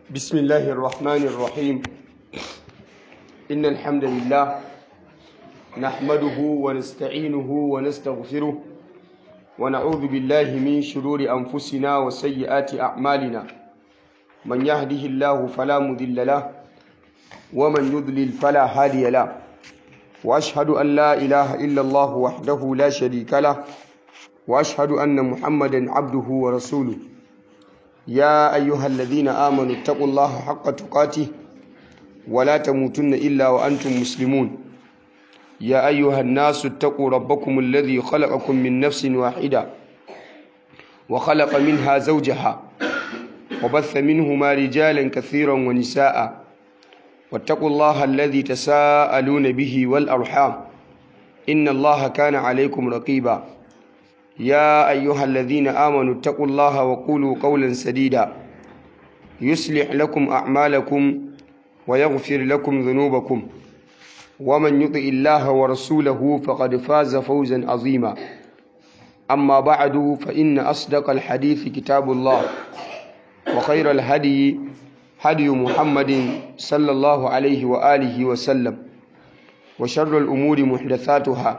بسم الله الرحمن الرحيم إن الحمد لله نحمده ونستعينه ونستغفره ونعوذ بالله من شرور أنفسنا وسيئات أعمالنا من يهده الله فلا مضل له ومن يضلل فلا هادي له وأشهد أن لا إله إلا الله وحده لا شريك له وأشهد أن محمدا عبده ورسوله يا أيها الذين آمنوا اتقوا الله حق تقاته ولا تموتن إلا وأنتم مسلمون يا أيها الناس اتقوا ربكم الذي خلقكم من نفس واحدة وخلق منها زوجها وبث منهما رجالا كثيرا ونساء واتقوا الله الذي تساءلون به والأرحام إن الله كان عليكم رقيبا يا أيها الذين آمنوا اتقوا الله وقولوا قولا سديدا يصلح لكم أعمالكم ويغفر لكم ذنوبكم ومن يطع الله ورسوله فقد فاز فوزا عظيما أما بعد فإن أصدق الحديث كتاب الله وخير الهدي هدي محمد صلى الله عليه وآله وسلم وشر الأمور محدثاتها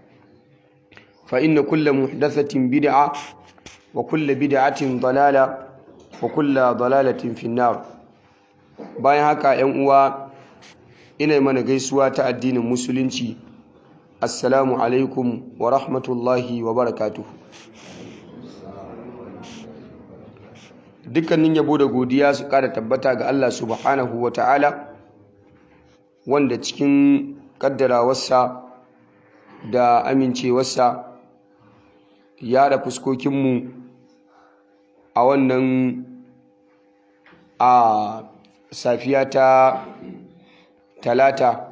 فإن كل محدثة بدعة وكل بدعة ضلالة وكل ضلالة في النار bayan haka ‘yan uwa ina mana gaisuwa ta addinin musulunci assalamu alaikum wa rahmatullahi wa barakatuhu dukkanin yabo da godiya su ƙara tabbata ga Allah subhanahu wa ta'ala wanda cikin ƙaddarawarsa da amincewarsa ya da fuskokinmu a wannan a safiya ta talata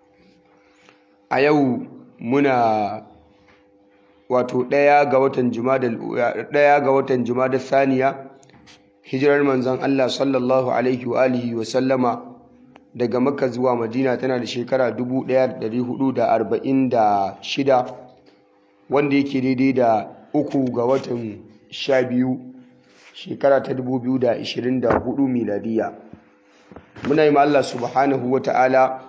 a yau muna wato ɗaya ga watan ɗaya ga watan da saniya hijirar manzon Allah sallallahu alaihi wa alihi wa sallama daga makka zuwa madina tana da shekara 1446 wanda yake daidai da uku ga watan sha biyu shekara ta 2024 miladiya muna yi Allah subhanahu wa ta'ala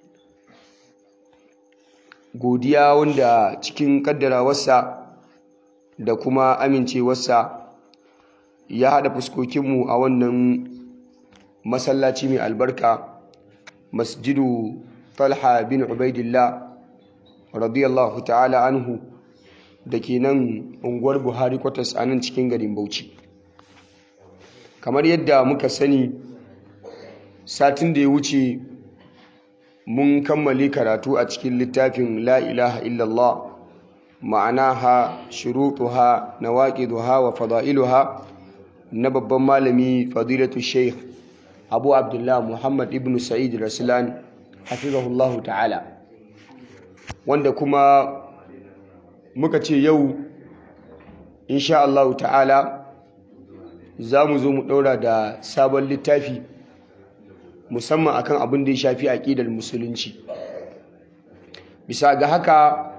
godiya wanda cikin kaddarawarsa da kuma amincewarsa ya haɗa fuskokinmu a wannan masallaci mai albarka masjidu talha bin ubaidillah radiyallahu ta'ala anhu da ke nan unguwar buhari kwatas a nan cikin garin bauchi kamar yadda muka sani satin da ya wuce mun kammale karatu a cikin littafin la ilaha illallah ma'anaha shurutuha nawaqiduha wa fada'iluha na babban malami fadilatu sheikh abu abdullah muhammad ibn sa'id rasulan hafizahullahu ta'ala wanda kuma muka ce yau insha Allah ta'ala za mu zo mu ɗaura da sabon littafi musamman akan abin da ya shafi aƙidar musulunci bisa ga haka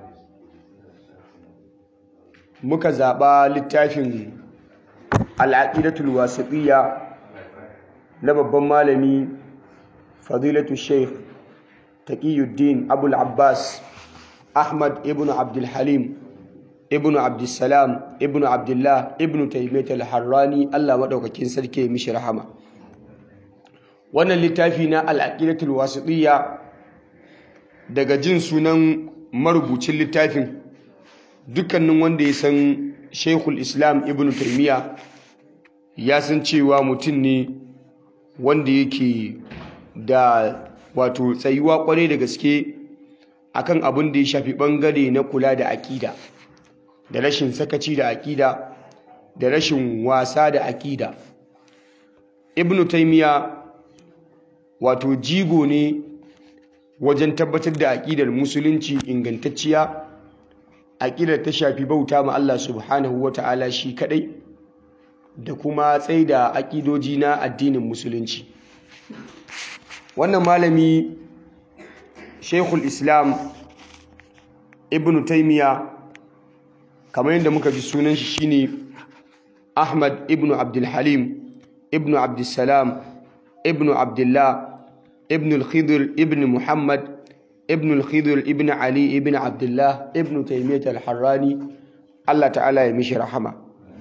muka zaɓa littafin al'aƙidatul wasiƙiyya na babban malami fadilatu sheikh taqiyuddin abul abbas ahmad ibn abdulhalim ibn abdulsalam ibn abdullah ibn taimiyat al-harrani allah maɗaukakin sarki mishi rahama wannan littafi na al'aqidatul wasiqiyya daga jin sunan marubucin littafin dukkanin wanda ya san shaikhul islam ibn taimiyya ya san cewa mutum ne wanda yake da wato tsayuwa kwarai da gaske akan abin da ya shafi bangare na kula da aƙida da rashin sakaci da aƙida da rashin wasa da aƙida ibnu taimiya wato jigo ne wajen tabbatar da aƙidar musulunci ingantacciya aƙidar ta shafi bauta ma Allah subhanahu wa ta'ala shi kaɗai da kuma tsaida aƙidoji na addinin musulunci wannan malami shaikhul islam ibn taimiya kamar yadda muka ji sunan shi shine ahmad ibn abdulhalim ibn abdulsalam ibn abdullah ibn al-khidr ibn muhammad ibn al-khidr ibn ali ibn abdullah ibn taymiyyah al-harrani Allah ta'ala ya mishi rahama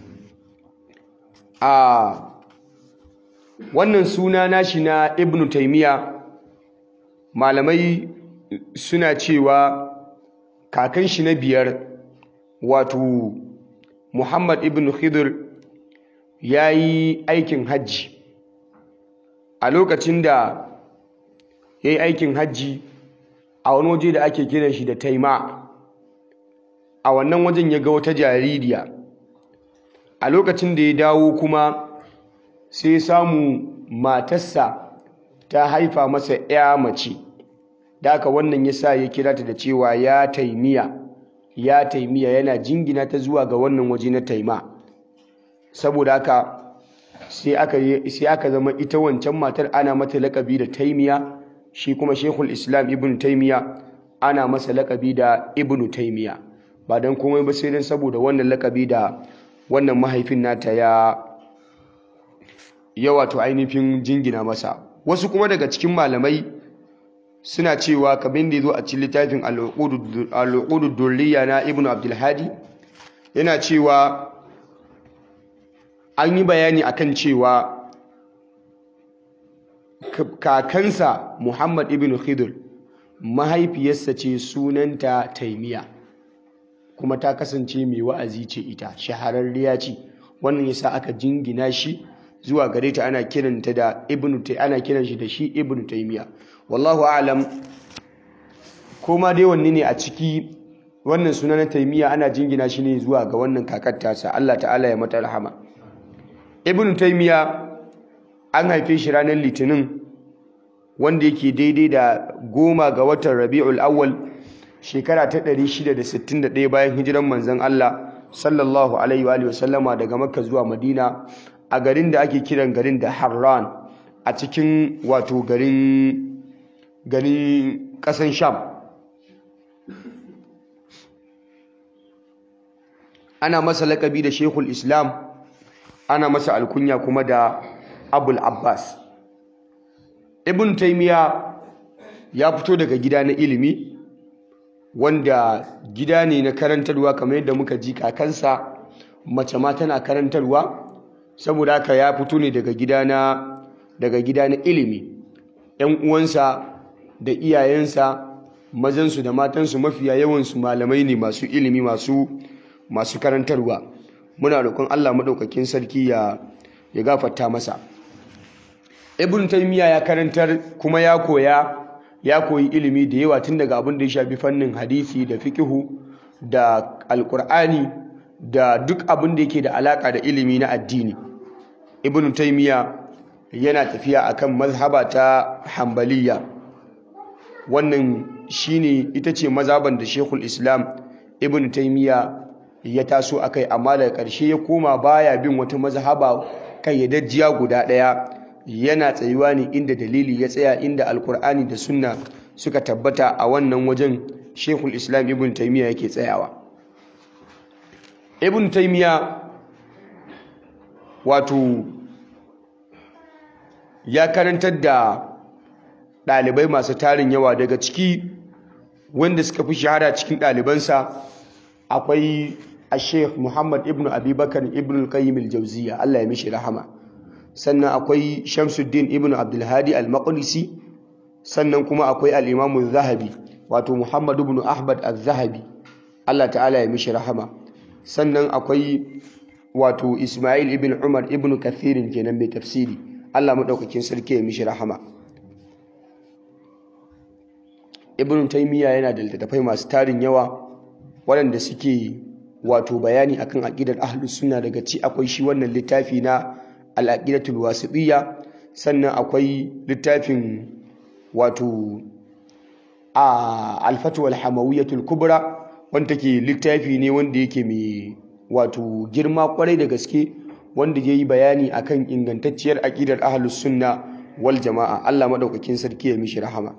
a wannan suna nashi na ibn taymiyyah malamai suna cewa kakan shi na biyar wato muhammad ibn khidr ya yi aikin hajji a lokacin da ya yi aikin hajji a wani waje da ake kiran shi da taima a wannan wajen ya ga wata jaririya a lokacin da ya dawo kuma sai samu matarsa ta haifa masa ya mace da aka wannan ya sa ya kira ta da cewa ya taimiya ya taimiya yana jingina ta zuwa ga wannan waje na taima saboda haka sai aka zama ita wancan matar ana mata lakabi da taimiya shi kuma shekul islam ibn taimiya ana masa lakabi da ibn taimiya ba don komai ba sai don saboda wannan lakabi da wannan mahaifin nata ya ya wato ainihin jingina masa wasu kuma daga cikin malamai suna cewa kabin da ya zo a cikin littafin al'uqudud durriya na ibn abdulhadi yana cewa an yi bayani akan cewa kakansa Muhammad ibn Khidr mahaifiyarsa ce sunanta Taimiya kuma ta kasance mai wa'azi ce ita shahararriya ce wannan yasa aka jingina shi zuwa gare ta ana kiranta da ibn ana kiran shi da shi ibn Taimiya wallahu a'lam koma dai wanne ne a ciki wannan suna na Taimiya ana jingina shi ne zuwa ga wannan kakar tasa Allah ta'ala ya mata rahama ibn Taimiya an haife shi ranar litinin wanda yake daidai da goma ga watan rabi'ul awwal shekara ta 661 bayan hijiran manzon Allah sallallahu alaihi wa sallama daga makka zuwa madina a garin da ake kiran garin da harran a cikin wato garin garin kasan sham ana masa lakabi da shekul islam ana masa alkunya kuma da abul abbas ibn taimiya ya fito daga gida na ilimi wanda gida ne na karantarwa kamar yadda muka ji kakansa mace ma tana karantarwa saboda haka ya fito ne daga gida na daga gida na ilimi yan uwansa da iyayensa mazansu da matansu mafiya yawansu malamai ne masu ilimi masu masu karantarwa muna roƙon Allah maɗaukakin sarki ya ya gafarta masa ibn taymiya ya karantar kuma ya koya ya koyi ilimi da yawa tun daga abin da ya shafi fannin hadisi da fiqhu da alqur'ani da duk abin da yake da alaka da ilimi na addini ibn taymiya yana tafiya akan mazhaba ta hanbaliya wannan shine ita ce mazhaban da shekul islam ibn taymiya ya taso akai amma daga ƙarshe ya koma baya bin wata mazhaba kayyadajjiya guda ɗaya yana tsayuwa ne inda dalili ya tsaya inda alkur'ani da sunna suka tabbata a wannan wajen shekul islam ibn taimiyya yake tsayawa ibn taimiyya wato ya karantar da ɗalibai masu tarin yawa daga ciki wanda suka fi shahara cikin ɗalibansa akwai a sheikh muhammad ibn abubakar ibn al-qayyim al-jauziya allah ya mishi rahama sannan akwai shamsuddin ibn abdulhadi al-maqdisi sannan kuma akwai al-imamu zahabi wato muhammad ibn ahmad al-zahabi allah ta'ala ya mishi rahama sannan akwai wato ismail ibn umar ibn kathirin kenan mai tafsiri allah maɗaukakin sarki ya mishi rahama ibn taimiyya yana da littattafai masu tarin yawa waɗanda suke wato bayani akan aƙidar ahlus sunna daga ci akwai shi wannan littafi na al'aqidatul wasitiyya sannan akwai littafin wato a al-fatwa al-hamawiyyatul kubra wanda ke littafi ne wanda yake mai wato girma kwarai da gaske wanda yayi bayani akan ingantacciyar aqidar ahlus sunna wal jama'a Allah madaukakin sarki ya mishi rahama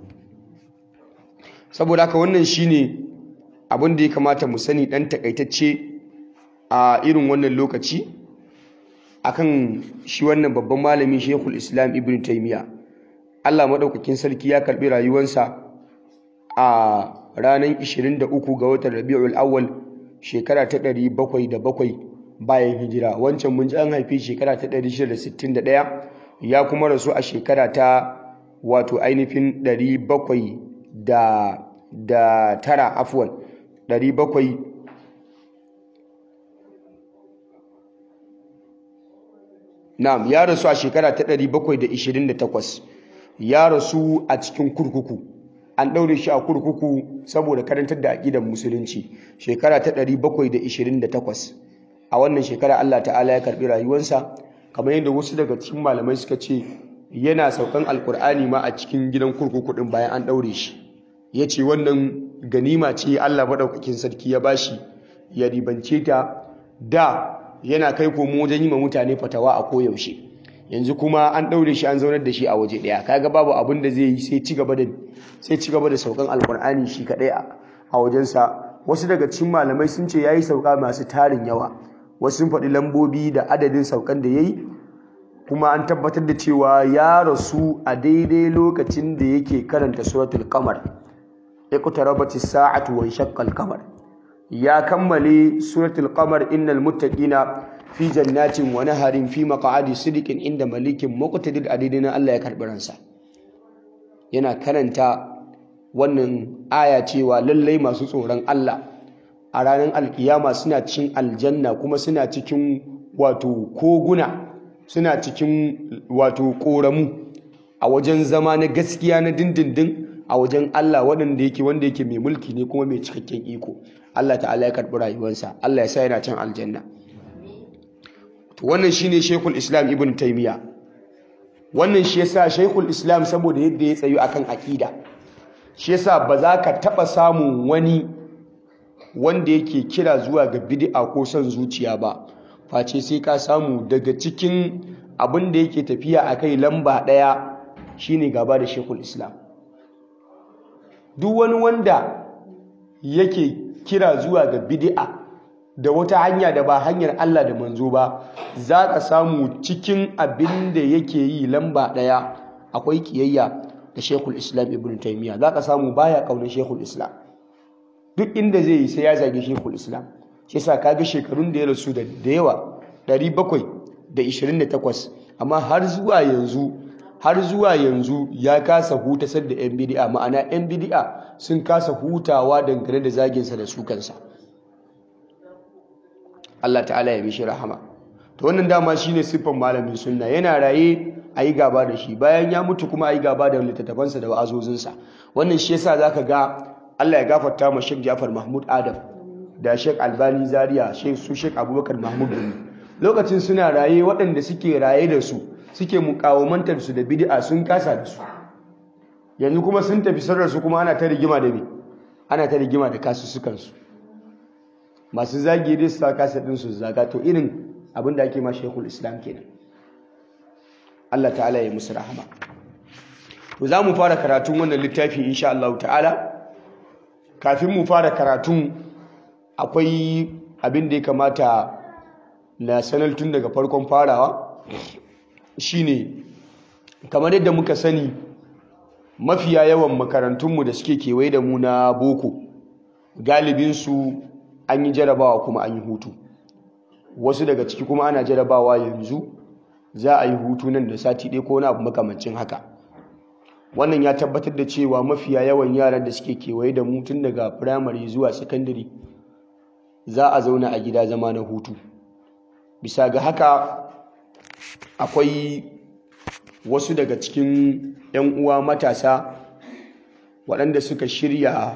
saboda haka wannan shine abin da ya kamata mu sani dan takaitacce a irin wannan lokaci akan shi wannan babban malami Sheikhul Islam Ibn Taymiyyah Allah madaukakin sarki ya karbi rayuwarsa a ranar 23 ga watan Rabiul Awwal shekara ta 707 bayan hijira wancan mun ji an haife shekara ta 661 ya kuma rasu a shekara ta wato ainihin 700 da da tara afwan 700 Na'am ya rasu a shekara ta 728 ya rasu a cikin kurkuku an daure shi a kurkuku saboda karantar da aqidar musulunci shekara ta 728 a wannan shekara Allah ta'ala ya karbi rayuwarsa kamar yadda wasu daga cikin malamai suka ce yana saukan alkur'ani ma a cikin gidan kurkuku din bayan an daure shi yace wannan ganima ce Allah madaukakin sarki ya bashi ya ribance ta da yana kai komo wajen yi ma mutane fatawa a koyaushe yanzu kuma an ɗaure shi an zaunar da shi a waje ɗaya kaga babu abin da zai yi sai ci gaba da sai ci gaba da saukan alkur'ani shi kaɗai a wajensa wasu daga cikin malamai sun ce yayi sauka masu tarin yawa wasu sun faɗi lambobi da adadin saukan da yayi kuma an tabbatar da cewa ya rasu a daidai lokacin da yake karanta suratul qamar iqtarabatis sa'atu wa shaqqa al-qamar ya kammale suratul qamar innal muttaqina fi jannatin wa naharin fi maq'adi sidiqin inda malikin muqtadir adidina Allah ya karbi ransa yana karanta wannan aya cewa lallai masu tsoron Allah a ranar alkiyama suna cikin aljanna kuma suna cikin wato koguna suna cikin wato koramu a wajen zama na gaskiya na dindindin a wajen Allah waɗanda yake wanda yake mai mulki ne kuma mai cikakken iko Allah ta'ala ya karɓi rayuwarsa Allah ya sa yana can aljanna to wannan shine Sheikhul Islam Ibn Taymiyyah wannan shi yasa Sheikhul Islam saboda yadda ya tsayu akan akida shi yasa ba za ka taɓa samun wani wanda yake kira zuwa ga bid'a ko son zuciya ba face sai ka samu daga cikin abin da yake tafiya akai lamba ɗaya shine gaba da Sheikhul Islam duk wani wanda yake kira zuwa ga bid'a da wata hanya da ba hanyar Allah da manzo ba za ka samu cikin abin da yake yi lamba ɗaya akwai kiyayya da Sheikhul Islam Ibn Taymiyyah za ka samu baya kaunar Sheikhul Islam duk inda zai yi sai ya zage Sheikhul Islam shi yasa kaga shekarun da ya rasu da yawa 728 amma har zuwa yanzu har zuwa yanzu ya kasa hutasar da 'yan bidi'a ma'ana 'yan bidi'a sun kasa hutawa dangane da zaginsa da sukansa Allah ta'ala ya mishi rahama to wannan dama shine siffan malamin sunna yana raye a yi gaba da shi bayan ya mutu kuma a yi gaba da littattafansa da wa'azozinsa wannan shi yasa zaka ga Allah ya gafarta ma Sheikh Jafar Mahmud Adam da Sheikh Albani Zaria Sheikh su Sheikh Abubakar Mahmud Gumi lokacin suna raye waɗanda suke raye da su suke mukawamantar su da bid'a sun kasa da su yanzu kuma sun tafi sarar su kuma ana ta rigima da me ana ta rigima da kasussukan su masu zagi dai su sa kasa din su zaga to irin abin da ake ma Sheikhul Islam kenan Allah ta'ala ya musu rahama to za mu fara karatun wannan littafi insha Allah ta'ala kafin mu fara karatun akwai abin da ya kamata na sanar tun daga farkon farawa shine kamar yadda muka sani mafiya yawan makarantunmu da suke kewaye da mu na boko galibinsu an yi jarabawa kuma an yi hutu wasu daga ciki kuma ana jarabawa yanzu za a yi hutu nan da sati ɗaya ko wani abu makamancin haka wannan ya tabbatar da cewa mafiya yawan yaran da suke kewaye da mu tun daga firamare zuwa sakandare za a zauna a gida zama na hutu bisa ga haka akwai wasu daga cikin 'yan uwa matasa waɗanda suka shirya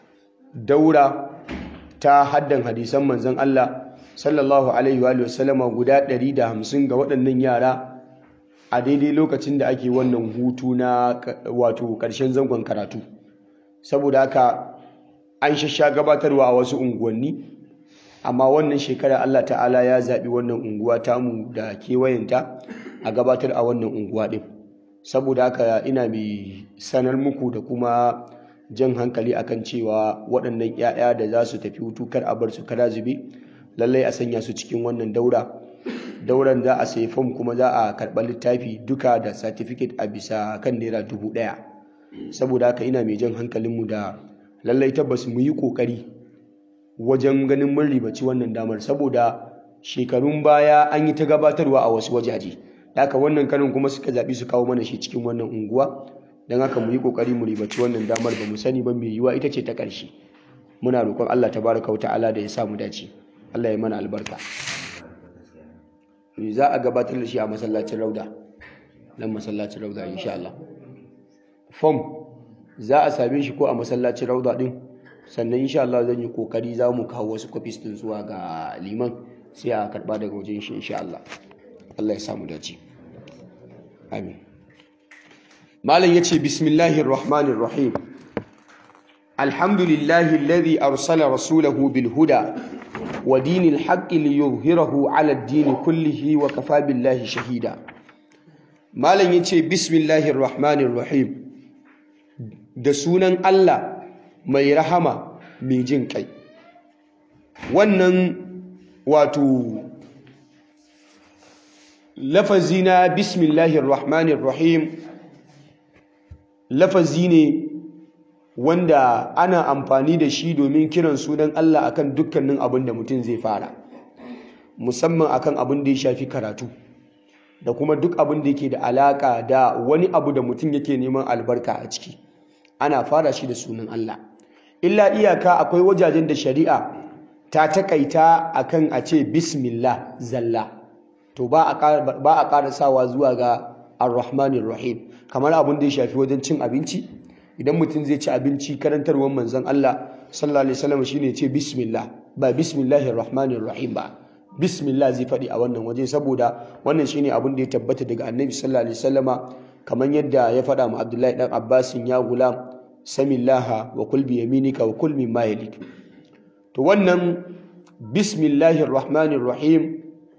daura ta haddan hadisan manzon Allah sallallahu alaihi wa sallama guda 150 ga waɗannan yara a daidai lokacin da ake wannan hutu na wato ƙarshen zangon karatu saboda haka an shasha gabatarwa a wasu unguwanni amma wannan shekara Allah ta'ala ya zaɓi wannan unguwa tamu da kewayenta a gabatar a wannan unguwa ɗin saboda haka ina mai sanar muku da kuma jan hankali akan cewa waɗannan 'ya'ya da za su tafi hutu kar a bar su kara zube lallai a sanya su cikin wannan daura dauran za a sayi fom kuma za a karɓa littafi duka da certificate a bisa kan naira dubu ɗaya saboda haka ina mai jan hankalinmu da lallai tabbas mu yi ƙoƙari wajen ganin mun ribaci wannan damar saboda shekarun baya an yi ta gabatarwa a wasu wajaje haka wannan karin kuma suka zaɓi su kawo mana shi cikin wannan unguwa don haka mu yi ƙoƙari mu ribaci wannan damar ba mu sani ba mai yiwuwa ita ce ta ƙarshe muna roƙon Allah tabaraka wa ta'ala da ya sa mu dace Allah ya mana albarka za a gabatar da shi a masallacin rauda nan masallacin rauda insha Allah form za a same shi ko a masallacin rauda din sannan insha Allah zan yi kokari za mu kawo wasu copies din zuwa ga liman sai a karba daga wajen shi insha Allah Allah ya samu dace amin malam yace bismillahir rahmanir rahim alhamdulillahi alladhi arsala rasulahu bil huda wa dinil haqqi liyuzhirahu ala ad-din kullihi wa kafa billahi shahida malam yace bismillahir rahmanir rahim da sunan Allah mai rahama mai jin kai wannan wato lafazi na bismillahir rahmanir rahim lafazi ne wanda ana amfani da shi domin kiran sunan Allah akan dukkanin abin da mutum zai fara musamman akan abin da ya shafi karatu da kuma duk abin da yake da alaka da wani abu da mutum yake neman albarka a ciki ana fara shi da sunan Allah illa iyaka akwai wajajen da shari'a ta takaita akan a ce bismillah zalla to ba a karasawa zuwa ga ar-rahmanir rahim kamar abin da ya shafi wajen cin abinci idan mutum zai ci abinci karantarwar manzon Allah sallallahu alaihi wasallam shine ce bismillah ba bismillahir rahmanir rahim ba bismillah zai faɗi a wannan waje saboda wannan shine abin da ya tabbata daga annabi sallallahu alaihi wasallama kamar yadda ya faɗa ma Abdullahi dan Abbasin ya gulam samillaha wa kul bi yaminika wa kul mimma yalik to wannan bismillahir rahmanir rahim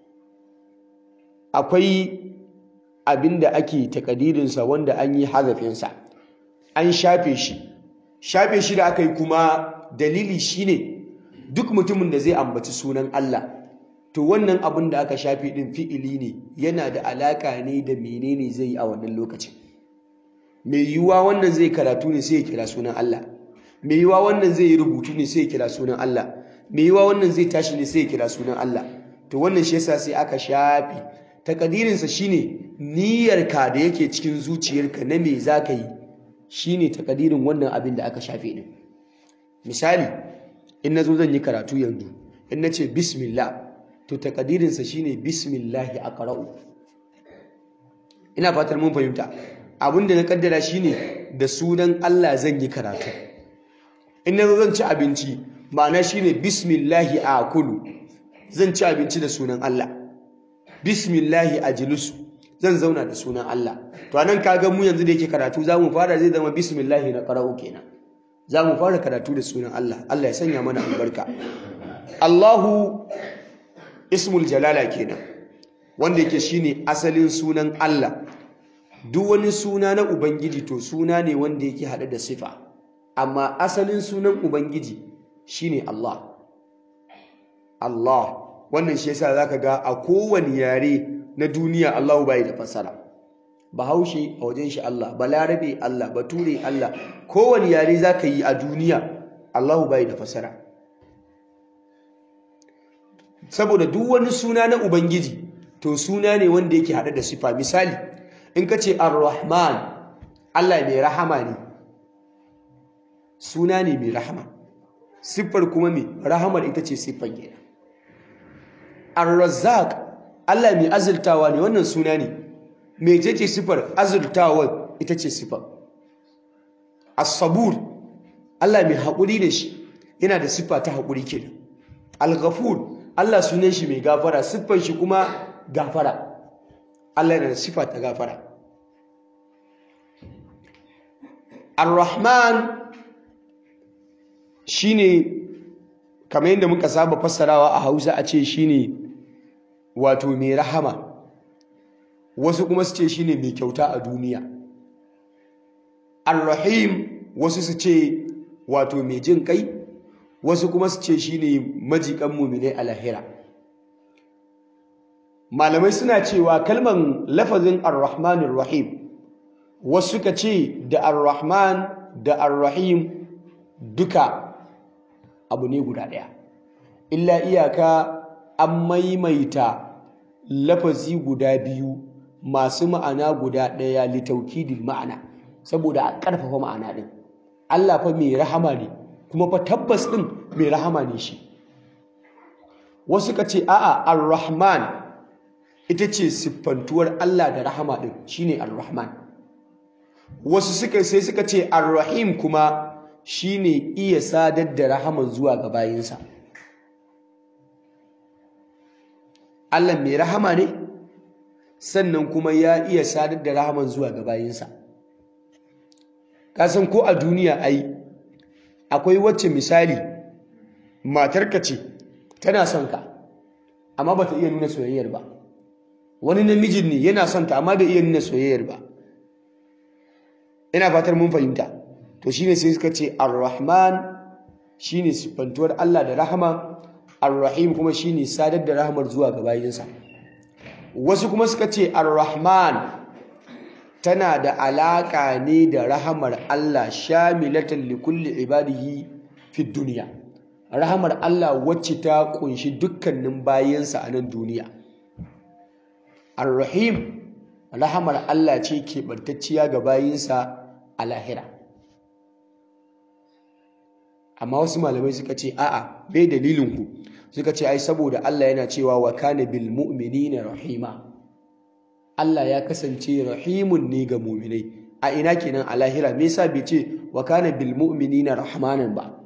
akwai abinda ake takadirin sa wanda an yi hazafin sa an shafe shi shafe shi da aka yi kuma dalili shine duk mutumin da zai ambaci sunan Allah to wannan abin da aka shafe din fi'ili ne yana da alaka ne da menene zai yi a wannan lokacin mai yiwuwa wannan zai karatu ne sai ya kira sunan Allah mai yiwuwa wannan zai yi rubutu ne sai ya kira sunan Allah mai yiwuwa wannan zai tashi ne sai ya kira sunan Allah to wannan shi yasa sai aka shafe takadirin sa shine niyyarka da yake cikin zuciyarka na me zaka yi shine takadirin wannan abin da aka shafe din misali in nazo zan yi karatu yanzu in nace bismillah to takadirin sa shine bismillah aqra'u ina fatar mun fahimta abinda na kaddara shine da sunan Allah zan yi karatu in nazo zan ci abinci ma'ana shine bismillahi akulu zan ci abinci da sunan Allah bismillahi ajlisu zan zauna da sunan Allah to anan kaga mu yanzu da yake karatu zamu fara zai zama bismillahi na qara'u kenan zamu fara karatu da sunan Allah Allah ya sanya mana albarka Allahu ismul jalala kenan wanda yake shine asalin sunan Allah duk wani suna na Ubangiji to suna ne wanda yake haɗe da sifa amma asalin sunan Ubangiji shine Allah Allah wannan shi yasa zaka ga a kowane yare na duniya Allahu bai da fassara Bahaushe a wajen shi Allah Balarabe Allah Bature Allah kowane yare zaka yi a duniya Allahu bai da fassara saboda duk wani suna na Ubangiji to suna ne wanda yake haɗe da sifa misali in ka ce ar-rahman Allah mai rahama ne suna ne mai rahama siffar kuma mai rahamar ita ce siffar gina ar-razzaq Allah mai azurtawa ne wannan suna ne mai ce siffar azurtawa ita ce siffar as-sabur Allah mai haƙuri da shi yana da siffa ta haƙuri kenan al-ghafur Allah sunan shi mai gafara siffar shi kuma gafara Allah yana da siffa ta gafara Ar-Rahman shine kamar yadda muka saba fassarawa a Hausa a ce shine wato mai rahama wasu kuma su ce shine mai kyauta a duniya Ar-Rahim wasu su ce wato mai jin kai wasu kuma su ce shine majikan mu'minai a lahira malamai suna cewa kalman lafazin ar-rahmanir rahim wasu suka ce da ar-rahman da ar-rahim duka abu ne guda ɗaya illa iyaka an maimaita lafazi guda biyu masu ma'ana guda ɗaya litaukidil ma'ana saboda a ƙarfafa ma'ana ɗin Allah fa mai rahama ne kuma fa tabbas ɗin mai rahama ne shi wasu ka ce a'a ar-rahman ita ce siffantuwar Allah da rahama ɗin shine ar-rahman wasu suka sai suka ce ar-rahim kuma shine iya sadar da rahaman zuwa ga bayinsa Allah mai rahama ne sannan kuma ya iya sadar da rahaman zuwa ga bayinsa kasan ko a duniya ai akwai wacce misali matarka ce tana son ka amma bata iya nuna soyayyar ba wani namijin ne yana son ta amma bai iya nuna soyayyar ba ina fatar mun fahimta to shine sai suka ce ar-rahman shine sifantuwar Allah da rahama ar-rahim kuma shine sadar da rahamar zuwa ga bayinsa wasu kuma suka ce ar-rahman tana da alaka ne da rahamar Allah shamilatan li kulli ibadihi fi dunya rahamar Allah wacce ta kunshi dukkanin bayinsa a nan duniya ar-rahim rahamar Allah ce keɓantacciya ga bayinsa a lahira amma wasu malamai suka ce a'a bai dalilin ku suka ce ai saboda Allah yana cewa wa kana bil mu'minina rahima Allah ya kasance rahimun ne ga mu'minai a ina kenan a lahira me yasa bai ce wa kana bil mu'minina rahmanan ba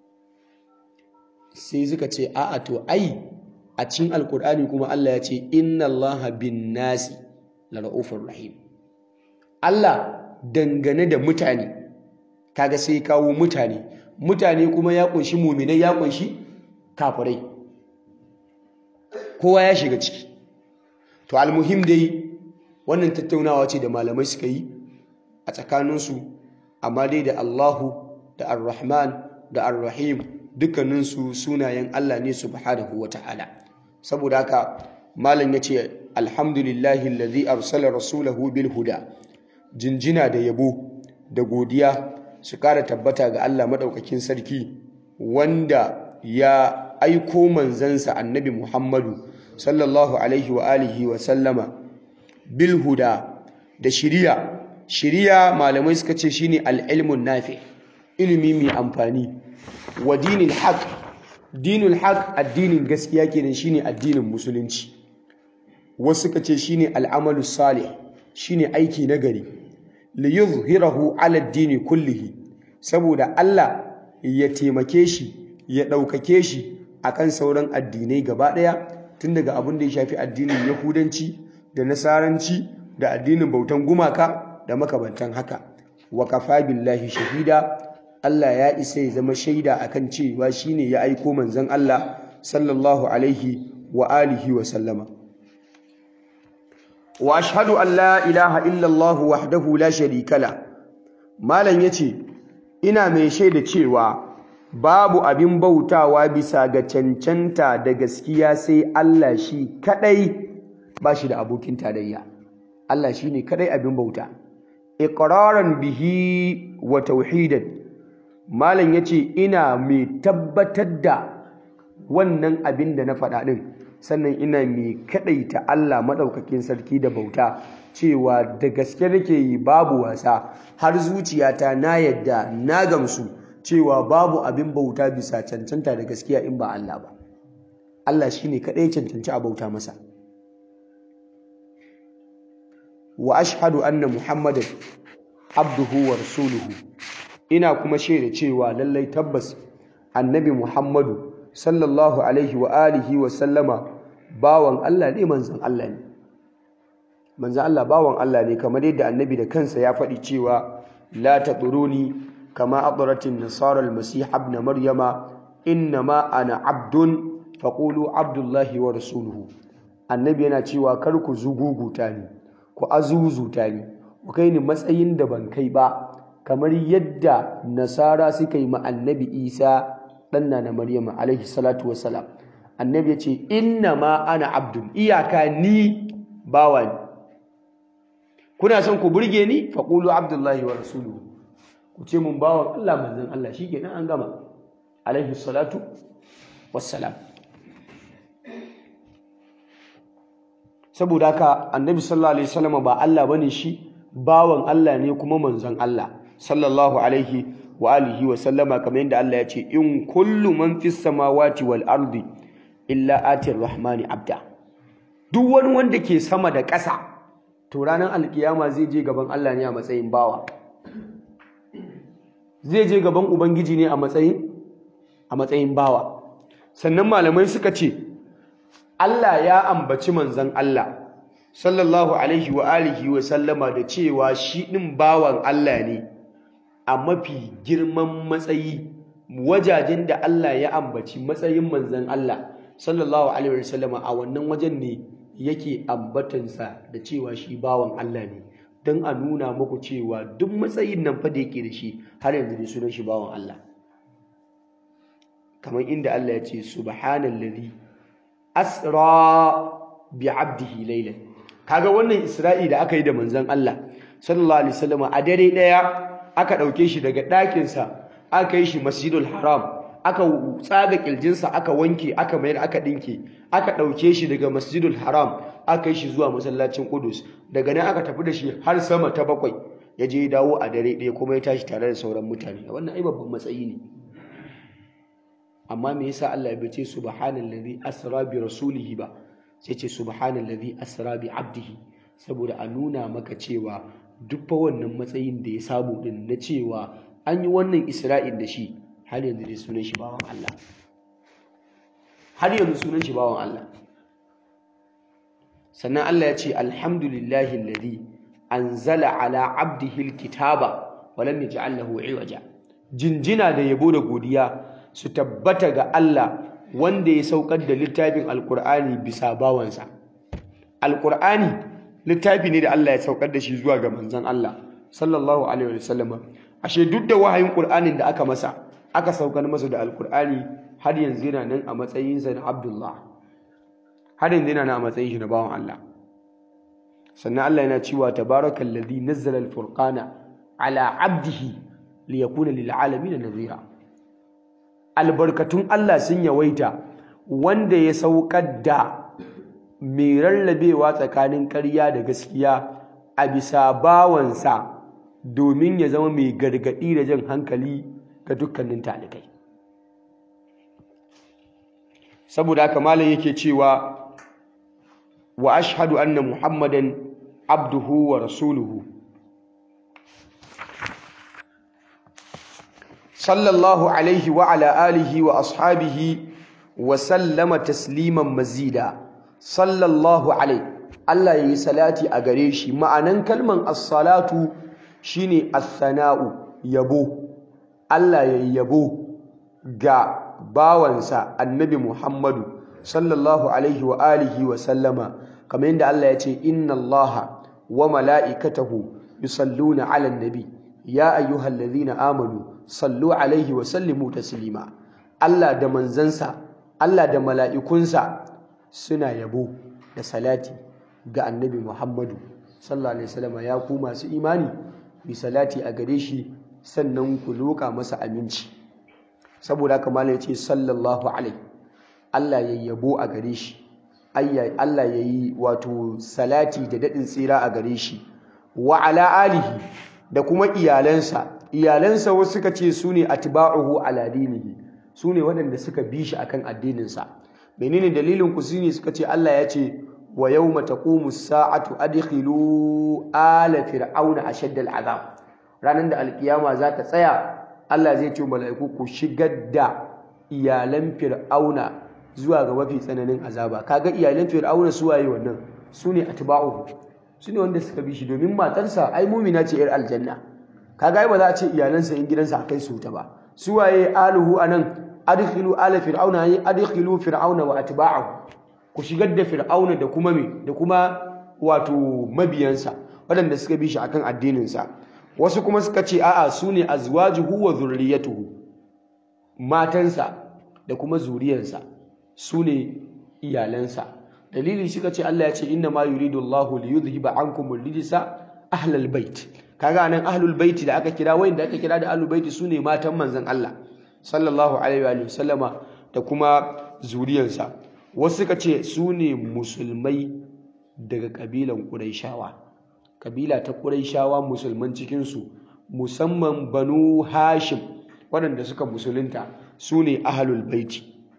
sai suka ce a'a to ai a cikin alkur'ani kuma Allah ya ce inna Allaha bin nasi la ra'ufur rahim Allah dangane da mutane kaga sai kawo mutane mutane kuma ya kunshi muminai ya kunshi kafirai kowa ya shiga ciki to almuhim dai wannan tattaunawa ce da malamai suka yi a tsakaninsu amma dai da Allahu da Ar-Rahman da Ar-Rahim dukkaninsu sunayen Allah ne subhanahu wata'ala saboda haka malam yace alhamdulillahi allazi arsala rasulahu bil huda jinjina da yabo da godiya su kara tabbata ga Allah madaukakin sarki wanda ya aiko manzansa annabi Muhammadu sallallahu alaihi wa alihi wa sallama bil huda da shiriya shiriya malamai suka ce shine al-ilmun nafi ilimi mai amfani wa dinil haq dinul haq addinin gaskiya kenan shine addinin musulunci wasu suka ce shine al'amalu salih shine aiki nagari li yuzhirahu ala ad-dini kullihi saboda Allah ya taimake shi ya ɗaukake shi akan sauran addinai gaba ɗaya tun daga abin da ya shafi addinin yahudanci da nasaranci da addinin bautan gumaka da makabantan haka wa kafa billahi shahida Allah ya isa ya zama shaida akan cewa shine ya aiko manzon Allah sallallahu alaihi wa alihi wa sallama wa ashhadu an la ilaha illa Allah wahdahu la sharika la malam yace ina mai shaida cewa babu abin bautawa bisa ga cancanta da gaskiya sai Allah shi kadai ba shi da abokin tarayya Allah shine kadai abin bauta iqraran bihi wa tauhidan malam yace ina mai tabbatar da wannan abin da na faɗa din sannan ina mai kadaita Allah madaukakin sarki da bauta cewa da gaske nake yi babu wasa har zuciyata na yadda na gamsu cewa babu abin bauta bisa cancanta da gaskiya in ba Allah ba Allah shine kadai cancanci a bauta masa wa ashhadu anna muhammadan abduhu wa rasuluhu ina kuma shaida cewa lallai tabbas annabi muhammadu sallallahu alaihi wa alihi wa sallama bawan Allah ne manzon Allah ne manzon Allah bawan Allah ne kamar yadda annabi da kansa ya faɗi cewa la taduruni kama adratin nasara almasih ibn maryama innama ana abdun faqulu abdullahi wa rasuluhu annabi yana cewa kar ku zuguguta ni ku azuzuta ni ku kai ni matsayin da ban kai ba kamar yadda nasara suka yi ma annabi isa ɗanna na maryama alaihi salatu wassalam annabi ya ce inna ma ana abdul iyaka ni bawa ne kuna son ku burge ni faqulu abdullahi wa rasuluhu ku ce mun bawan Allah manzon Allah shikenan an gama alaihi salatu wassalam saboda haka annabi sallallahu alaihi wasallam ba Allah bane shi bawan Allah ne kuma manzon Allah sallallahu alaihi wa alihi wa sallama kamar yadda Allah ya ce in kullu man fis samawati wal ardi illa atir rahmani abda duk wani wanda ke sama da ƙasa to ranar alkiyama zai je gaban Allah ne a matsayin bawa zai je gaban ubangiji ne a matsayin a matsayin bawa sannan malamai suka ce Allah ya ambaci manzon Allah sallallahu alaihi wa alihi wa sallama da cewa shi din bawan Allah ne a mafi girman matsayi wajajen da Allah ya ambaci matsayin manzon Allah sallallahu alaihi wa sallama a wannan wajen ne yake ambatansa da cewa shi bawan Allah ne don a nuna muku cewa duk matsayin nan fa da yake da shi har yanzu ne sunan shi bawan Allah kamar inda Allah ya ce subhanallazi asra bi abdihi laylan kaga wannan isra'i da aka yi da manzon Allah sallallahu alaihi wasallam a dare daya aka dauke shi daga ɗakin sa aka yi shi masjidul haram aka tsaga kirjinsa aka wanke aka mayar aka dinke aka dauke shi daga masjidul haram aka yi shi zuwa masallacin Qudus daga nan aka tafi da shi har sama ta bakwai ya je dawo a dare ɗaya kuma ya tashi tare da sauran mutane wannan ai babban matsayi ne amma me yasa Allah ya bace subhanallazi asra bi rasulihi ba sai ce subhanallazi asra bi abdihi saboda a nuna maka cewa duk fa wannan matsayin da ya samu din na cewa an yi wannan isra'il da shi har yanzu dai sunan shi bawan Allah har yanzu sunan shi bawan Allah sannan Allah ya ce alhamdulillahi alladhi anzala ala abdihi alkitaba wa lam yaj'al lahu iwaja jinjina da yabo da godiya su tabbata ga Allah wanda ya saukar da littafin alkur'ani bisa bawansa alkur'ani littafi ne da Allah ya saukar da shi zuwa ga manzon Allah sallallahu alaihi wasallam ashe duk da wahayin qur'anin da aka masa aka saukar masa da alkur'ani har yanzu yana nan a matsayinsa na Abdullah har yanzu yana nan a matsayin shi na bawan Allah sannan Allah yana cewa tabarakallazi nazzala alfurqana ala abdihi liyakuna lil alamin nadhira albarkatun Allah sun yawaita wanda ya saukar da mai rarrabewa tsakanin ƙarya da gaskiya a bisa bawansa domin ya zama mai gargaɗi da jan hankali ga dukkanin talikai saboda haka malam yake cewa wa ashhadu anna muhammadan abduhu wa rasuluhu sallallahu alaihi wa ala alihi wa ashabihi wa sallama tasliman mazida sallallahu alaihi Allah yayi salati a gare shi ma'anan kalman as-salatu shine as-sana'u yabo Allah yayi yabo ga bawansa annabi Muhammadu sallallahu alaihi wa alihi wa sallama kamar yadda Allah ya ce inna Allaha wa mala'ikatahu yusalluna 'alan nabi ya ayyuhallazina amanu sallu alaihi wa sallimu taslima Allah da manzansa Allah da mala'ikunsa suna yabo da salati ga annabi Muhammadu sallallahu alaihi wasallam ya ku masu imani bi salati a gare shi sannan ku loka masa aminci saboda haka malai ce sallallahu alaihi Allah ya yabo a gare shi Allah ya yi wato salati da daɗin tsira a gare shi wa ala alihi da kuma iyalansa iyalansa wasu suka ce su ne atba'uhu ala dinihi su ne waɗanda suka bi shi akan addininsa menene dalilin ku shine suka ce Allah ya ce wa yawma taqumu as-sa'atu adkhilu ala fir'auna ashadda al-azab ranan da alkiyama za ta tsaya Allah zai ce mala'iku ku shigar da iyalan fir'auna zuwa ga mafi tsananin azaba kaga iyalan fir'auna su waye wannan su ne atba'uhu su ne wanda suka bi shi domin matarsa ai mumina ce yar aljanna kaga ai ba za a ce iyalansa in gidansa akai su ta ba su waye aluhu anan adkhilu ala fir'auna ay adkhilu fir'auna wa atba'ahu ku shigar da fir'auna da kuma me da kuma wato mabiyansa waɗanda suka bi shi akan addinin sa wasu kuma suka ce a'a su ne azwajuhu wa zurriyatuhu matansa da kuma zuriyarsa su ne iyalansa dalili suka ce Allah ya ce inna ma yuridu Allahu li yudhhiba ankum ar-rijsa ahlal bait kaga nan ahlul bait da aka kira wayanda aka kira da ahlul bait sune matan manzon Allah sallallahu alaihi wa sallama da kuma zuriyarsa wasu suka ce sune musulmai daga kabilan Qurayshawa kabila ta Qurayshawa musulman cikin su musamman Banu Hashim waɗanda suka musulunta sune ahlul bait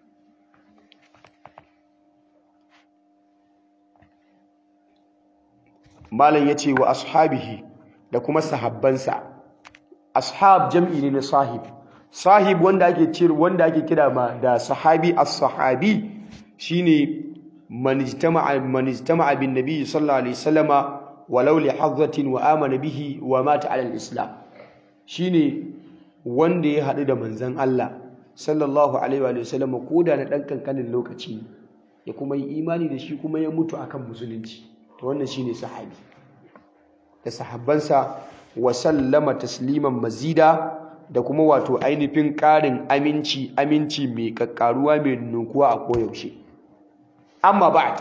malam yace wa ashabihi da kuma sahabbansa ashab jam'i ne na sahib sahib wanda ake cir wanda ake kira ma da sahabi as-sahabi shine man ijtama'a man ijtama'a bin nabiy sallallahu alaihi wasallama walau li hadhatin wa amana bihi wa mata ala al-islam shine wanda ya hadu da manzon Allah sallallahu alaihi wa sallama koda na dan kankanin lokaci ya kuma yi imani da shi kuma ya mutu akan musulunci to wannan shine sahabi da sahabbansa wa sallama tasliman mazida da kuma wato ainihin ƙarin aminci aminci mai kakkaruwa mai nukuwa a koyaushe amma ba'd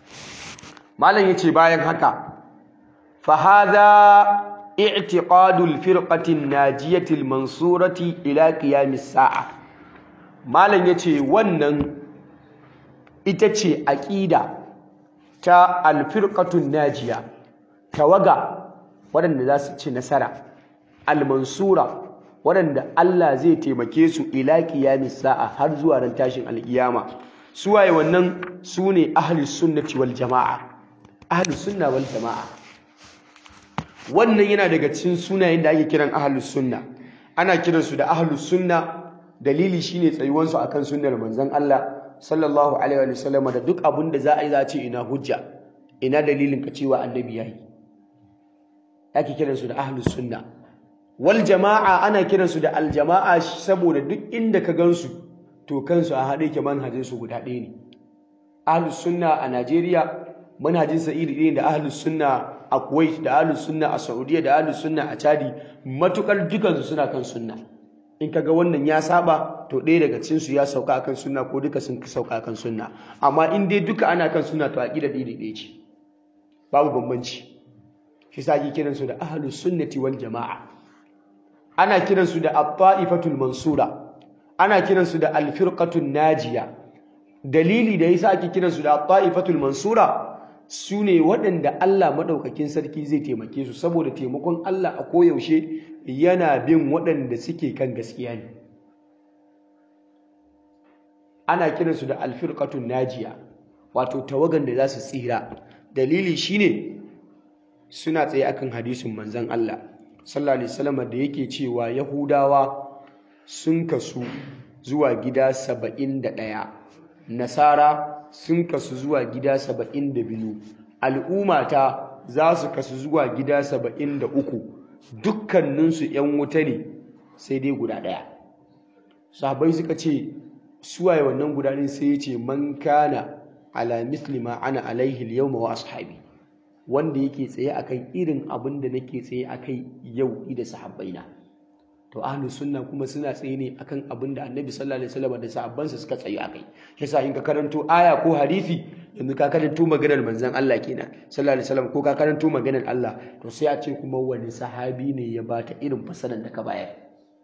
malam yace bayan haka fa hadha i'tiqadul firqatin najiyatil mansurati ila qiyamis sa'a malam yace wannan ita ce aqida ta alfirqatun najiya tawaga waɗanda za su ci nasara almansura waɗanda Allah zai taimake su ila qiyamis sa'a har zuwa ran tashin alkiyama suwaye wannan sune ahlus sunnati wal jamaa ahlus sunna wal jamaa wannan yana daga cikin sunayen da ake kiran ahlus sunna ana kiransu da ahlus sunna dalili shine tsayuwansu akan sunnar manzon Allah sallallahu alaihi wa sallam da duk abin da za a yi za a ce ina hujja ina dalilin ka cewa annabi yayi ake kiransu da ahlus sunna wal jama'a ana kiransu da al jama'a saboda duk inda ka gansu to kansu a haɗe ke manhajin su guda ɗaya ne ahlus sunna a Najeriya manhajin sa iri ɗaya da ahlus sunna a Kuwait da ahlus sunna a Saudiya da ahlus sunna a Chadi matukar dukansu suna kan sunna in kaga wannan ya saba to ɗaya daga cikin su ya sauka akan sunna ko duka sun sauka akan sunna amma in dai duka ana kan sunna to aqida ɗaya ɗaya ce babu bambanci shi sa ake kiran su da ahlus sunnati wal jamaa ana kiran su da at-ta'ifatul mansura ana kiran su da al-firqatul najiya dalili da yasa ake kiran su da at-ta'ifatul mansura su ne waɗanda Allah maɗaukakin sarki zai taimake su saboda taimakon Allah a koyaushe yana bin waɗanda suke kan gaskiya ne ana kiransu da alfirqatun najiya wato tawagan da za su tsira dalili shine suna tsaye akan hadisin manzon Allah sallallahu alaihi wasallam da yake cewa yahudawa sun kasu zuwa gida saba'in da ɗaya nasara sun kasu zuwa gida saba'in da biyu al'ummata za su kasu zuwa gida saba'in da uku dukkaninsu ‘yan wuta ne sai dai guda ɗaya sahabai suka ce suwaye wannan guda ɗin sai ya ce man kana ala mislima ana alaihi yau wa ashabi wanda yake tsaye akan irin abin da nake tsaye akai yau da sahabbaina to ahlus sunna kuma suna tsaye ne akan abin da annabi sallallahu alaihi wasallam da sahabbansa suka tsaye akai yasa in ka karanto aya ko hadisi yanzu ka karanto maganar manzon Allah kenan sallallahu alaihi wasallam ko ka karanto maganar Allah to sai a ce kuma wani sahabi ne ya bata irin fasalan da ka bayar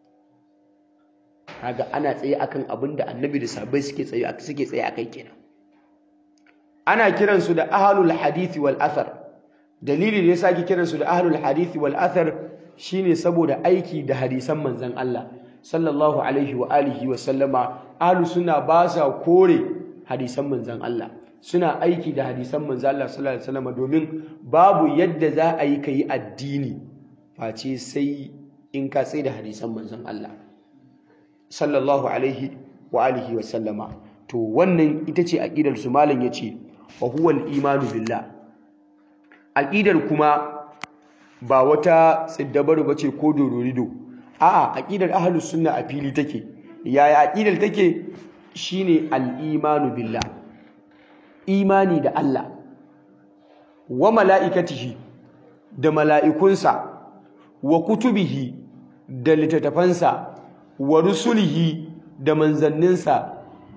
kaga ana tsaye akan abin da annabi da sahabbai suke tsaye suke tsaye akai kenan ana kiransu da ahlul hadisi wal athar dalili da yasa ake kiransu da ahlul hadisi wal athar shine saboda aiki da hadisan manzon Allah sallallahu alaihi wa alihi wa sallama ahlus sunna ba sa kore hadisan manzon Allah suna aiki da hadisan manzon Allah sallallahu alaihi wa sallama domin babu yadda za a yi kai addini face sai in ka tsaye da hadisan manzon Allah sallallahu alaihi wa alihi wa sallama to wannan ita ce aqidar su malam yace wa huwa al-imanu billah aqidar kuma ba wata tsiddabaru ba ce ko dororido a'a aqidar ahlus sunna a fili take yaya aqidar take shine al-imanu billah imani da Allah wa mala'ikatihi da mala'ikunsa wa kutubihi da littattafansa wa rusulihi da manzanninsa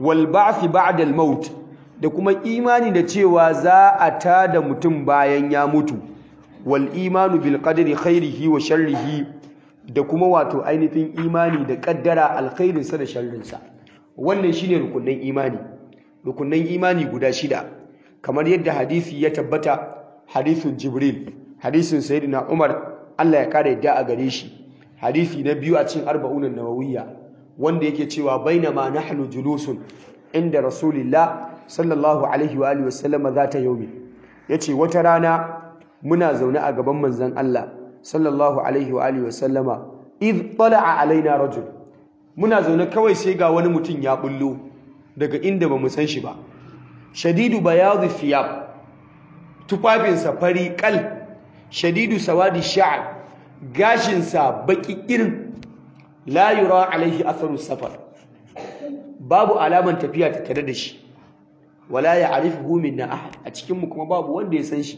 wal ba'th ba'da al maut da kuma imani da cewa za a tada mutum bayan ya mutu wal imanu bil qadri khairihi wa sharrihi da kuma wato ainihin imani da kaddara alkhairinsa da sharrinsa wannan shine rukunin imani rukunin imani guda shida kamar yadda hadisi ya tabbata hadisin jibril hadisin sayyidina umar Allah ya kare yadda a gare shi hadisi na biyu a cikin arba'un nawawiyya wanda yake cewa bainama nahnu julusun inda rasulillah sallallahu alaihi wa alihi wasallama zata yaumi yace wata rana muna zaune a gaban manzon Allah sallallahu alaihi wa alihi wasallama id tala'a alaina rajul muna zaune kawai sai ga wani mutum ya bullo daga inda bamu san shi ba shadidu bayadhi thiyab tufafinsa fari kal shadidu sawadi sha'r gashinsa baki irin la yura alaihi atharu safar babu alaman tafiya ta tare da shi wala ya'rifuhu minna ahad a cikin mu kuma babu wanda ya san shi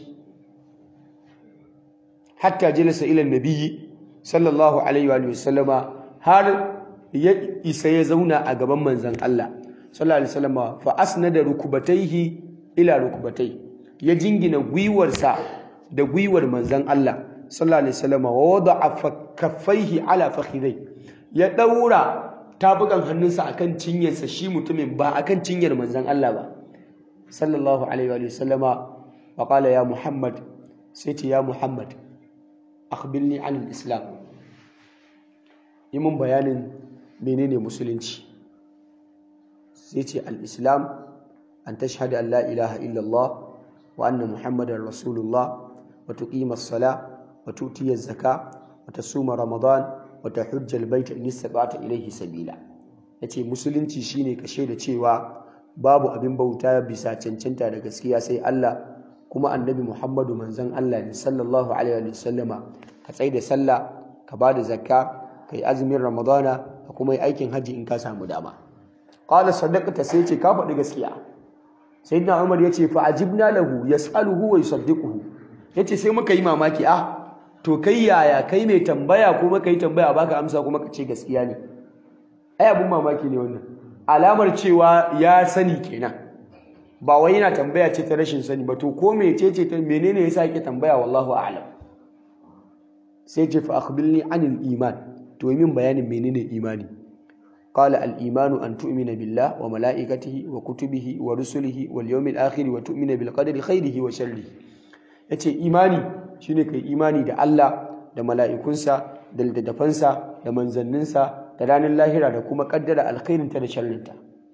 hatta jalasa ila nabiyyi sallallahu alaihi wa sallama har ya isa ya zauna a gaban manzon Allah sallallahu alaihi wasallama fa asnada rukubataihi ila rukubatai ya jingina gwiwarsa da gwiwar manzon Allah sallallahu alaihi wasallama wa wada'a kaffaihi ala fakhidai ya daura tabukan hannunsa akan cinyarsa shi mutumin ba akan cinyar manzon Allah ba sallallahu alaihi wa sallama wa qala ya muhammad sai ce ya muhammad akhbirni anil islam yi mun bayanin menene musulunci sai ce al-islam an tashhadu an la ilaha illallah wa anna muhammadar rasulullah wa tuqima as-sala wa tu'ti az-zaka wa tasuma ramadan wa tahujja al-bayt in istata'ta ilayhi sabila yace musulunci shine kashe da cewa babu abin bauta bisa cancanta da gaskiya sai Allah kuma annabi Muhammadu manzon Allah ne sallallahu alaihi wa sallama ka tsai da sallah ka bada zakka kai azumin ramadana ka kuma yi aikin haji in ka samu dama qala sadaqata sai ce ka faɗi gaskiya sayyidina Umar yace fa ajibna lahu yas'aluhu wa yusaddiquhu yace sai muka yi mamaki ah to kai yaya kai mai tambaya kuma kai tambaya baka amsa kuma ka ce gaskiya ne ai abun mamaki ne wannan alamar cewa ya sani kenan ba wai yana tambaya ce ta rashin sani ba to ko mece ce ta menene yasa yake tambaya wallahu a'lam sai ce fa akhbirni anil iman to min bayanin menene imani qala al imanu an tu'mina billah wa malaikatihi wa kutubihi wa rusulihi wal yawmil akhir wa tu'mina bil qadri khairihi wa sharrihi yace imani shine kai imani da Allah da mala'ikunsa da littattafansa da manzanninsa da ranar lahira da kuma kaddara alkhairinta da sharrinta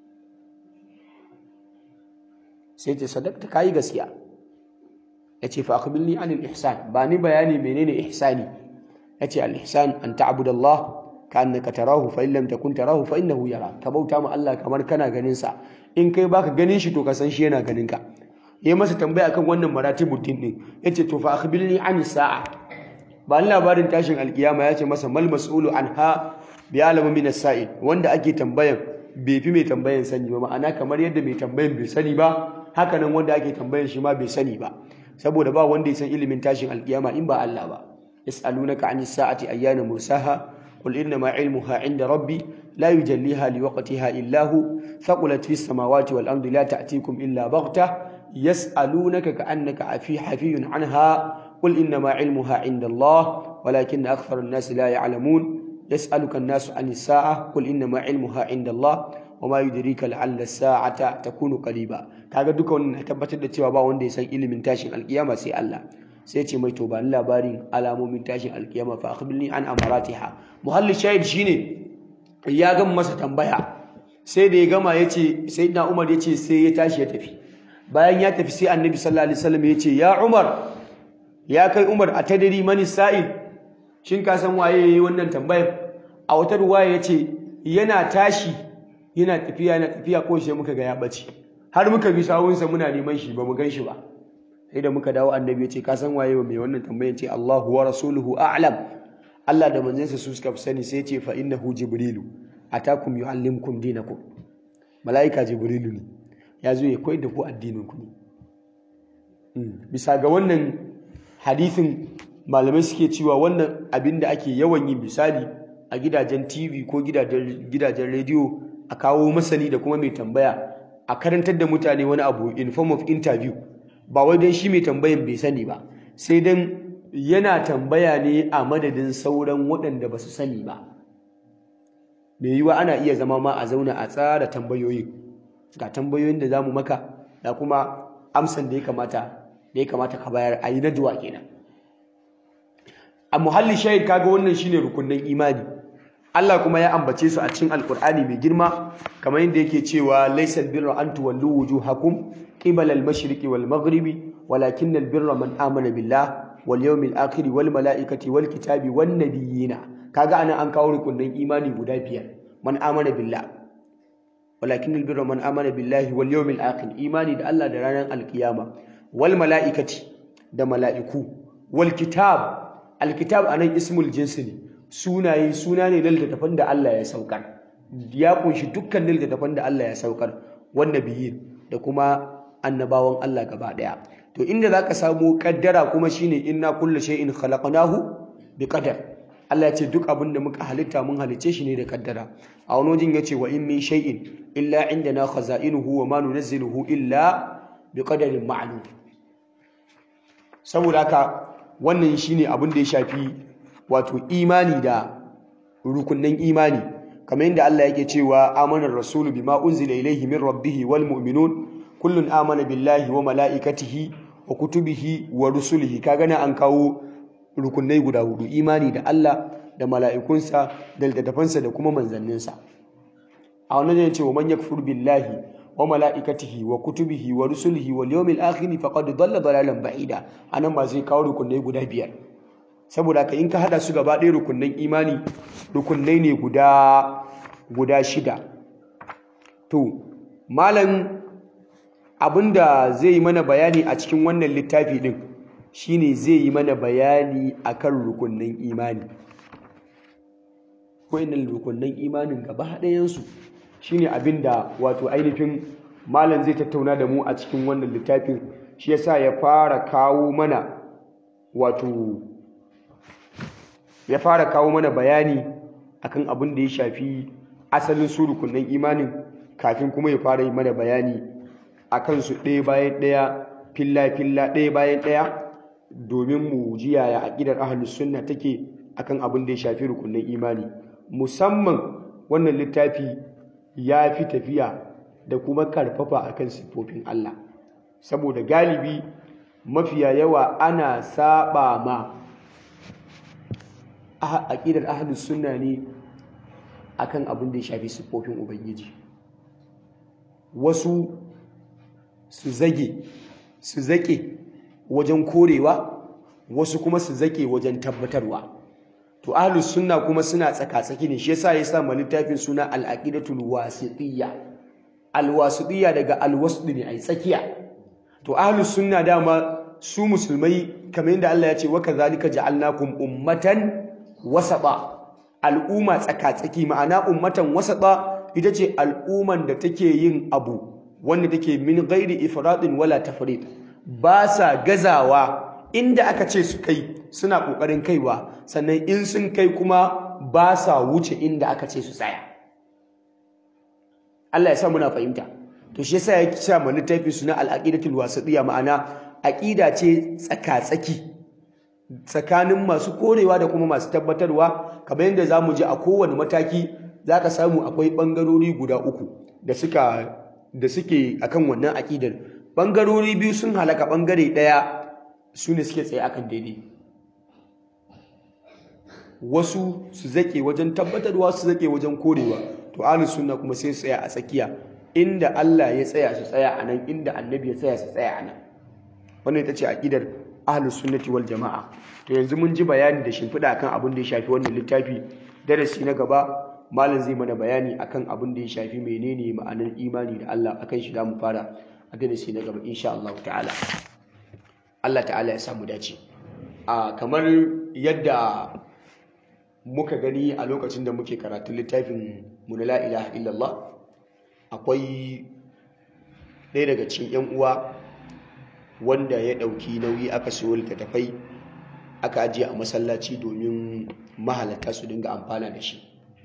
sai ce sadaqta kai gaskiya yace fa akhbirni anil ihsan ba ni bayani menene ihsani yace al ihsan an ta'budallah ka'annaka tarahu fa in lam takun tarahu fa innahu yara ka bauta ma Allah kamar kana ganin sa in kai baka ganin shi to ka san shi yana ganin ka yayi masa tambaya akan wannan maratibud din din yace to fa akhbirni anis sa'a ba labarin tashin alkiyama yace masa mal mas'ulu anha bi alamu min as-sa'il wanda ake tambayan bai fi mai tambayan sani ba ma'ana kamar yadda mai tambayan bai sani ba haka nan wanda ake tambayan shi ma bai sani ba saboda ba wanda ya san ilimin tashin alkiyama in ba Allah ba yas'alunaka 'anis sa'ati ayyana mursaha qul innama 'ilmuha 'inda rabbi la yujalliha liwaqtiha illa hu thaqulat fis samawati wal ardi la ta'tikum illa baghta yas'alunaka ka'annaka afi hafiyun 'anha qul innama 'ilmuha 'inda Allah walakinna akthara an-nasi la ya'lamun يسألك الناس عن الساعة قل إنما علمها عند الله وما يدريك لعل الساعة تكون قريبا kaga duka wannan tabbatar da cewa ba wanda ya san ilimin tashin alkiyama sai Allah sai ce mai to ba labarin alamomin tashin alkiyama fa akhbirni an amaratiha muhalli shahid shine ya gama masa tambaya sai da ya gama yace sayyidina Umar yace sai ya tashi ya tafi bayan ya tafi sai annabi sallallahu alaihi wasallam yace ya Umar ya kai Umar atadri mani sa'il shin ka san waye yayi wannan tambayar a wata ruwaya yace yana tashi yana tafiya yana tafiya ko sai muka ga ya bace har muka bi sawunsa muna neman shi ba mu gan shi ba sai da muka dawo annabi yace ka san waye mai wannan tambayar ce Allahu wa rasuluhu a'lam Allah da manzansa su suka fi sani sai yace fa innahu jibrilu atakum yuallimkum dinakum malaika jibrilu ne ya zo ya koyar da ku addinin ku ne bisa ga wannan hadisin malamai suke cewa wannan abin da ake yawan yi misali a gidajen tv ko gidajen rediyo a kawo masani da kuma mai tambaya a karantar da mutane wani abu in form of interview ba wai don shi mai tambayan bai sani ba sai don yana tambaya ne a madadin sauran waɗanda ba su sani ba mai yiwa ana iya zama ma a zauna a tsara tambayoyin ga tambayoyin da za mu maka da kuma amsan da ya kamata da ya kamata ka bayar a yi najuwa kenan a muhalli shahid kaga wannan shine rukunin imani Allah kuma ya ambace su a cikin alkur'ani mai girma kamar yadda yake cewa laysal birra an tuwallu wujuhakum qibala al-mashriqi wal maghribi walakin al-birra man amana billah wal yawmil akhir wal malaikati wal kitabi wan nabiyina kaga anan an kawo rukunin imani guda biyar man amana billah walakin al-birra man amana billahi wal yawmil akhir imani da Allah da ranar alkiyama wal malaikati da mala'iku wal kitab al-kitab anan ismul jinsi ne sunaye suna ne na littattafan da Allah ya saukar ya kunshi dukkan littattafan da Allah ya saukar wanda biyi da kuma annabawan Allah gaba daya to inda zaka samu kaddara kuma shine inna kullu shay'in khalaqnahu biqadar Allah ya ce duk abin da muka halitta mun halice shi ne da kaddara a wani wajen yace wa in min shay'in illa indana khaza'inuhu wa ma nunazziluhu illa biqadarin ma'lum saboda haka wannan shine abin da ya shafi wato imani da rukunnan imani kamar yadda Allah yake cewa amanar rasulu bima unzila ilayhi min rabbih wal mu'minun kullun amana billahi wa malaikatihi wa kutubihi wa rusulihi kaga nan an kawo rukunnai guda hudu imani da Allah da mala'ikunsa da littattafansa da kuma manzanninsa a wannan ne ce wa man yakfur billahi wa malaikatihi wa kutubihi wa rusulihi wal yawmil akhir faqad dalla dalalan ba'ida anan ba zai kawo rukunnai guda biyar saboda ka in ka hada su gaba ɗaya rukunnan imani rukunnai ne guda guda shida to malam abinda zai yi mana bayani a cikin wannan littafi din shine zai yi mana bayani akan rukunnan imani wayannan rukunnan imanin gaba ɗayansu shine abinda wato ainihin malam zai tattauna da mu a cikin wannan littafin shi yasa ya fara kawo mana wato ya fara kawo mana bayani akan abin da ya shafi asalin su rukunin imanin kafin kuma ya fara yi mana bayani akan su ɗaya bayan ɗaya filla filla ɗaya bayan ɗaya domin mu ji yaya aqidar ahlus sunna take akan abin da ya shafi rukunin imani musamman wannan littafi ya fi tafiya da kuma karfafa akan siffofin Allah saboda galibi mafiya yawa ana saba ma aƙidar ahlus sunna ne akan abin da ya shafi siffofin ubangiji wasu su zage su zake wajen korewa wasu kuma su zake wajen tabbatarwa to ahlus sunna kuma suna tsaka-tsaki ne shi yasa ya sa ma littafin suna al-aqidatul wasitiyya al-wasitiyya daga al-wasd ne ai tsakiya to ahlus sunna dama su musulmai kamar yadda Allah ya ce wa kadhalika ja'alnakum ummatan wasaba al'umma tsaka-tsaki ma'ana ummatan wasaba ita ce al'umman da take yin abu wanda take min ghairi ifradin wala tafrid ba sa gazawa inda aka ce su kai suna kokarin kaiwa sannan in sun kai kuma ba sa wuce inda aka ce su tsaya Allah ya sa muna fahimta to shi yasa ya sa mu littafi suna al-aqidatul wasatiyya ma'ana aqida ce tsaka-tsaki tsakanin masu korewa da kuma masu tabbatarwa kamar yadda za mu ji a kowane mataki za ka samu akwai ɓangarori guda uku da suka da suke akan wannan aƙidar ɓangarori biyu sun halaka ɓangare ɗaya su ne suke tsaye akan daidai wasu su zaƙe wajen tabbatarwa su zaƙe wajen korewa to ahlus sunna kuma sai su tsaya a tsakiya inda Allah ya tsaya su tsaya a nan inda annabi ya tsaya su tsaya a nan wannan ita ce aƙidar ahlus sunnati wal jama'a to yanzu mun ji bayani da shimfiɗa akan abin da ya shafi wannan littafi darasi na gaba malam zai mana bayani akan abin da ya shafi menene ma'anar imani da Allah akan shi mu fara a darasi na gaba insha Allah ta'ala Allah ta'ala ya samu dace a kamar yadda muka gani a lokacin da muke karatun littafin mu na la ilaha illallah akwai ɗaya daga cikin 'yan uwa wanda ya ɗauki nauyi aka siyo littattafai aka ajiye a masallaci domin mahalarta su dinga amfana da shi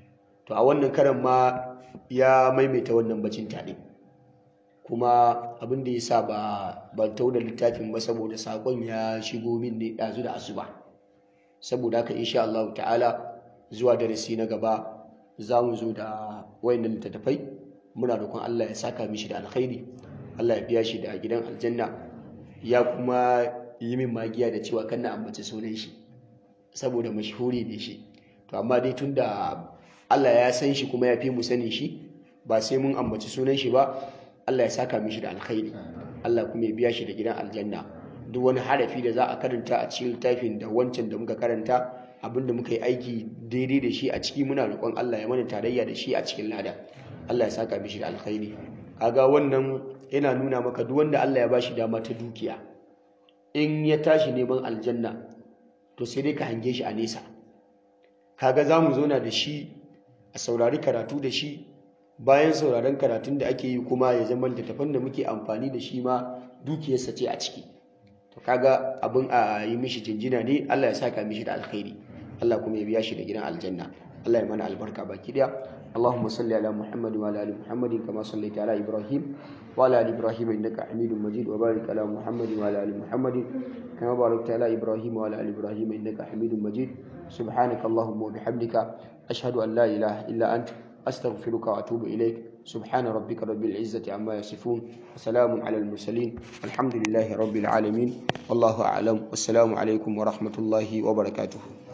to a wannan karan ma ya maimaita wannan bacin taɗe kuma abin da ya sa ba ban tau da littafin ba saboda sakon ya shigo min ne ɗazu da asuba saboda haka insha Allah ta'ala zuwa darasi na gaba za mu zo da wayannan littattafai muna roƙon Allah ya saka mishi da alkhairi Allah ya biya shi da gidan aljanna ya kuma yi min magiya da cewa kan na ambaci sunan shi saboda mashhuri ne shi to amma dai tunda Allah ya san shi kuma ya fi mu sanin shi ba sai mun ambaci sunan shi ba Allah ya saka mishi da alkhairi Allah kuma ya biya shi da gidan aljanna duk wani harafi da za a karanta a cikin littafin da wancan da muka karanta abinda muka yi aiki daidai da shi a ciki muna roƙon Allah ya mana tarayya da shi a cikin lada Allah ya saka mishi da alkhairi kaga wannan yana nuna maka duk wanda Allah ya bashi dama ta dukiya in ya tashi neman aljanna to sai dai ka hange shi a nesa kaga za mu zauna da shi a saurari karatu da shi bayan sauraron karatun da ake yi kuma ya zama littattafan da muke amfani da shi ma dukiyarsa ce a ciki to kaga abin a yi mishi jinjina ne Allah ya saka mishi da alkhairi Allah kuma ya biya shi da gidan aljanna Allah ya mana albarka baki daya اللهم صل على محمد وعلى ال محمد كما صليت على ابراهيم وعلى ال ابراهيم انك حميد مجيد وبارك على محمد وعلى ال محمد كما باركت على ابراهيم وعلى ال ابراهيم انك حميد مجيد سبحانك اللهم وبحمدك اشهد ان لا اله الا انت استغفرك واتوب اليك سبحان ربك رب العزه عما يصفون وسلام على المرسلين الحمد لله رب العالمين والله اعلم والسلام عليكم ورحمه الله وبركاته